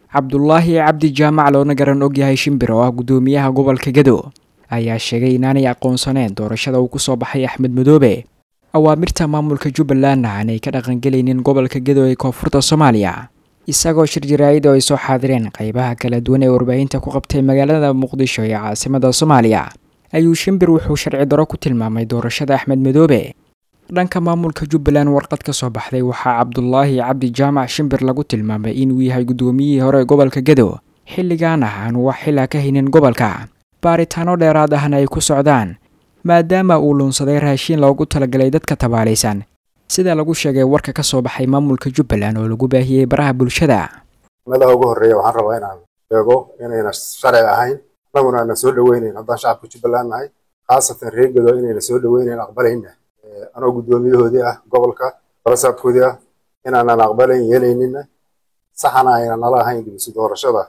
cabdulaahi cabdi jaamac loona garan ogyahay shimbir oo ah guddoomiyaha gobolka gedo ayaa sheegay inaanay aqoonsaneen doorashada uu kusoo baxay axmed madoobe awaamirta maamulka jubbalandna aanay ka dhaqangelaynin gobolka gedo ee koonfurta soomaaliya isagoo shir jaraa'id oo ay soo xaadireen qaybaha kala duwan ee warbaahinta ku qabtay magaalada muqdisho ee caasimada soomaaliya ayuu shimbir wuxuu sharci daro ku tilmaamay doorashada axmed madoobe dhanka maamulka jubbaland warqad ka soo baxday waxaa cabdulaahi cabdi jaamac shimbir lagu tilmaamay inuu yahay guddoomiyihii hore gobolka gedo xilligan ah aanu wax xilaa ka haynin gobolka baaritaano dheeraad ahna ay ku socdaan maadaama uu luunsaday raashiin loogu talagalay dadka tabaalaysan sida lagu sheegay warka ka soo baxay maamulka jubbaland oo lagu baahiyey baraha bulshada madaha ugu horreeya waxaan rabaa inaan sheego inayna sharci ahayn annaguna ana soo dhoweynayn haddaan shacabka jubbaland nahay khaasatan reer gedo inayna soo dhoweynayn aqbalayna anoo guddoomiyahoodii ah gobolka balasaabkoodii ah inaanan aqbalayn yeelaynina saxana ayna nala ahayn dib isu doorashada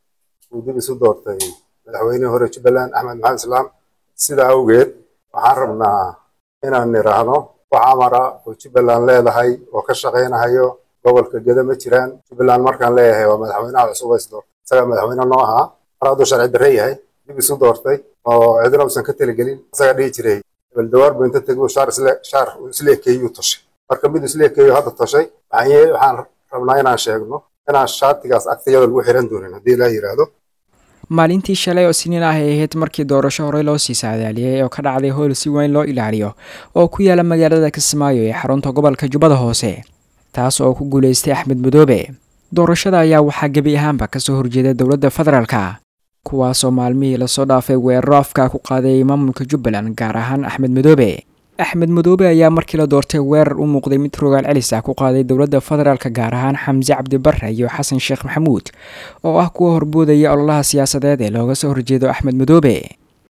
uu dib isu doortay madaxweynihii hore jubbaland axmed maxamed islaam sidaa awgeed waxaan rabnaa inaan nidhaahno wax amara oo jubbaland leedahay oo ka shaqaynahayo gobolka gedo ma jiraan jubbaland markaan leeyahay waa madaxweynaha cusub is doortay isagaa madaxweyne noo ahaa mar hadduu sharci darre yahay dib isu doortay oo cidina uusan ka teligelin isagaa dhihi jiray baldawaar buu inta tegay shaar isle shaar uu isla ekeeyuu toshay marka mid isla ekeeyo hadda toshay waxaan waxaan rabnaa inaan sheegno inaan shaatigaas agtayada lagu xiran doonin haddii ilaa yidhaahdo maalintii shalay oo siniin ah ay ahayd markii doorasho horey loo sii saadaaliyey oo ka dhacday howl si weyn loo ilaaliyo oo ku yaala magaalada kismaayo ee xarunta gobolka jubbada hoose taas oo ku guulaystay axmed madoobe doorashada ayaa waxaa gebi ahaanba kasoo horjeeda dowladda federaalka kuwaasoo maalmihii lasoo dhaafay weeraro afka ku qaaday maamulka jubbaland gaar ahaan axmed madoobe axmed madoobe ayaa markii la doortay weerar u muuqday mid rogaal celis ah ku qaaday dowladda federaalka gaar ahaan xamse cabdibarre iyo xasan sheekh maxamuud oo ah kuwa horboodaya ololaha siyaasadeed ee looga soo horjeedo axmed madoobe